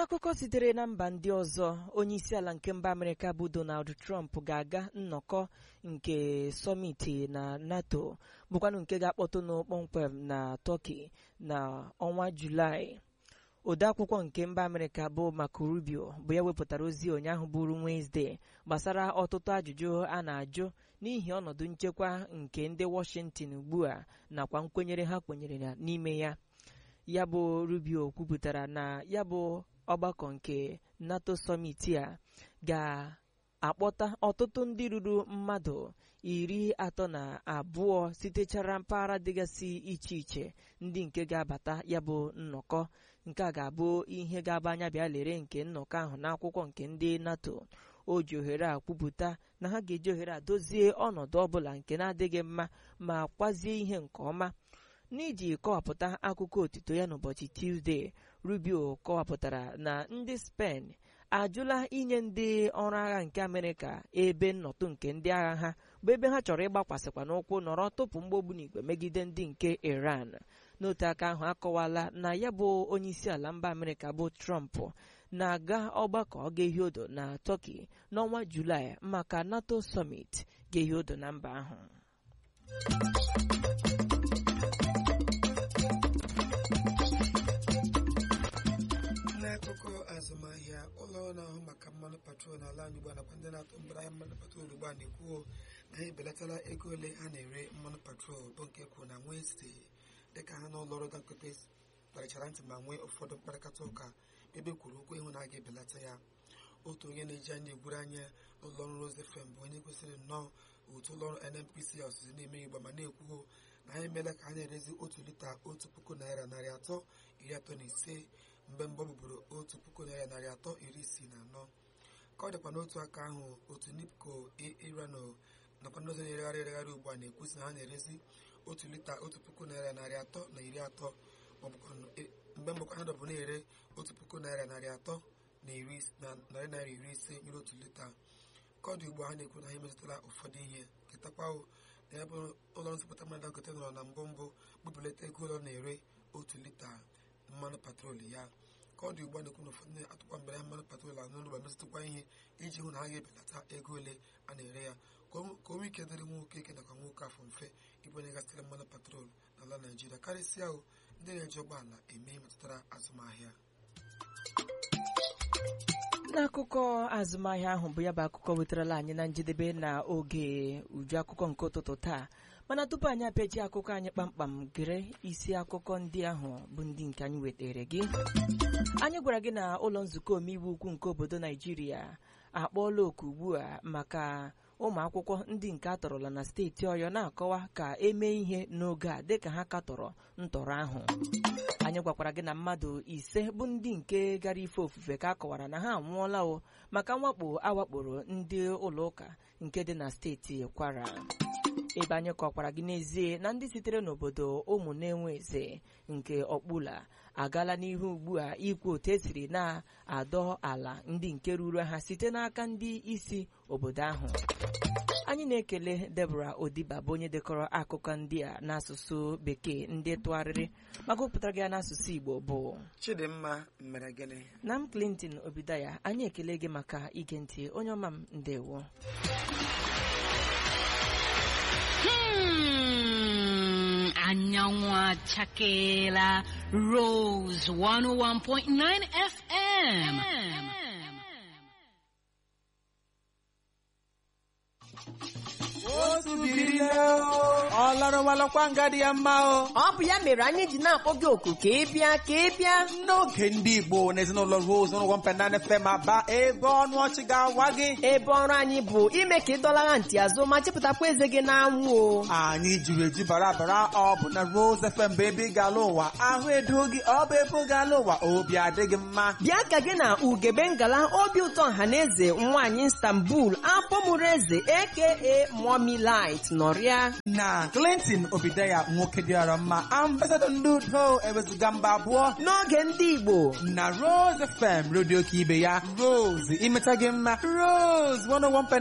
n'akụkọ sitere na mba ndị ọzọ onye isi ala nke mba amerịka bụ donald trump ga-aga nnọkọ nke sọmiti na nato bụkwanụ nke ga-akpọtụnụ kpọmkwem na tọki na ọnwa julaị odeakwụkwọ nke mba amerịka bụ Marco Rubio bụ ya wepụtara ozi ụnyaahụ bụrụ Wenesde gbasara ọtụtụ ajụjụ a na-ajụ n'ihi ọnọdụ nchekwa nke ndị Washington ugbu a nakwa nkwenyere ha kwenyere n'ime ya ya bụ Rubio kwupụtara na ya bụ ọgbakọ nke NATO summit a ga-akpọta ọtụtụ ndị ruru mmadụ iri atọ na abụọ sitechara mpaghara dịgasị iche iche ndị nke ga-abata ya bụ nnọkọ nke a ga-abụ ihe ga-aba anya bịa lere nke nnọkọ ahụ n'akwụkwọ nke ndị NATO o ji ohere a kwupụta na ha ga-eji ohere a dozie ọnọdụ ọbụla nke na-adịghị mma ma kwazie ihe nke ọma n'iji kọwapụta akụkọ otito ya n'ụbọchị Tuzdee Rubio kọwapụtara na ndị Spen ajụla inye ndị ọrụ agha nke Amerịka ebe nnọtụ nke ndị agha ha bụ ebe ha chọrọ ịgbakwasịkwa n'ụkwụ nọrọ tụpụ mgbogbu n'igwe megide ndị nke Iran n'otu aka ahụ akọwala na ya bụ onye isi ala mba Amerịka bụ Trump na-aga ọgbakọ ga-ehi odo na Turkey n'ọnwa Julaị maka NATO summit ga-ehi odo na mba ahụ n'akụkọ azụmahịa ụlọ ọrụ na-ahụ maka mmanụ patrol n'ala anyị ugbu a nakwa ndị na-atụ mbara ahịa mmanụ patrol ugbu a na-ekwuo na ha ebelatala ego ole ha na-ere mmanụ patrol bụ nke kwuru na Wenesde dịka ha n'ụlọ ọrụ Dangote kparịchara ntị ma nwee ụfọdụ mkparịta ụka ebe kwuru okwu ịhụ na a ga-ebelata ya otu onye na-eji anya egwuru anya n'ụlọ ọrụ Rose FM bụ onye kwesịrị nnọọ otu ụlọ ọrụ NNPC ọsụsụ na-eme igba ma na-ekwuo na ha emeela ka ha na-erezi otu lita otu puku naira narị atọ iri atọ na ise mgbe mbọ bụbụrụ otu puku naira narị atọ iri isii na anọ ka ọ dịkwa n'otu aka ahụ otu nipco irano nakwa ndị ọzọ na-eregharị eregharị ugbu a na-ekwusi na ha na-erezi otu lita otu puku naira narị atọ na iri atọ mgbe mbụkwa ha dọbụ na-ere otu puku naira narị atọ na narị naira iri ise nyere otu lita ka ọ dị ugbu a ha na-ekwu na ha emetụtala ụfọdụ ihe ketakwawo na ya bụ ụlọ nsụpụta mmanụ Dangote nọrọ na mbụ mbụ gbupụlata ego ụlọ na-ere otu lita mmanụ patrol ya ka ọ dị ugbu a na-ekwu na ụfọdụ na-atụkwa mbere ya mmanụ patrol azụ n'ụlọ metụtụkwa ihe iji hụ na ha ga-ebelata ego ole a na-ere ya ka o nwee ike dịrị nwoke ike nakwa nwoke afọ mfe ịbụ onye gasịrị mmanụ patrol n'ala Naijiria karịsịa ahụ ndị na-eji ụgbọala eme metụtara azụmahịa n'akụkọ azụmahịa ahụ bụ ya bụ akụkọ wetarala anyị na njedebe na oge uju akụkọ nke ụtụtụ taa mana tupu anyị apịachi akụkọ anyị kpamkpam gere isi akụkọ ndị ahụ bụ ndị nke anyị wetara gị anyị gwara gị na ụlọ nzukọ omeiwu ukwu nke obodo naijiria akpọọla oku ugbu a maka ụmụ akwụkwọ ndị nke a tọrọla na steeti ọyọ na-akọwa ka emee ihe n'oge a dịka ha katọrọ ntọrọ ahụ anyị gwakwara gị na mmadụ ise bụ ndị nke gara ife ofufe ka a kọwara na ha anwụọla o maka mwakpo awakporo ndị ụlọụka nke dị na steeti kwara ebe anyị kọkwara gị n'ezie na ndị sitere n'obodo ụmụ na-enwe eze nke ọkpụla agaala n'ihu ugbu a ikwu otu esiri na-adọ ala ndị nke ruru ha site n'aka ndị isi obodo ahụ anyị na-ekele Deborah Odiba bụ onye dekọrọ akụkọ ndị a n'asụsụ bekee ndị tụgharịrị maka ụpụtara gị n'asụsụ Igbo bụ Chidimma mere gịnị na m Clinton Obidaya anyị ekele gị maka ige ntị onye ọma m ndewo Hmm, anyanwụ achakeela Rose 101.9 FM. otu biri nne o ọ lọrọwalọkwa nga dị ya mma o ọ bụ ya mere anyị ji na-akpọ gị oku ka ị bịa ka ị bịa n'oge ndị igbo na ezinụlọ rose n'ụgwọ mpenana fm aba ebe ọnụ ọchị ga-awa gị ebe ọrụ anyị bụ ime ka ị dọlara ntị azụ ma chepụtakwa eze gị n'anwụ o anyị jiri eju bara bara ọ bụ na rose fm bụ ebe ị ga-ala ụwa ahụ edo gị ọ bụ ebe ọ ga-ala ụwa obi adịghị mma bịa ka gị na ugebe ngala obi ụtọ ọhaneze nwaanyị istanbul akpọmụrụ eze aka mommy light nọrịa na clinton obideya nwoke dịara mma ambasadọ ndị udo ewezuga mba abụọ n'oge ndị igbo na rose fm redio ka ibe ya rose imeta gị mma rose 101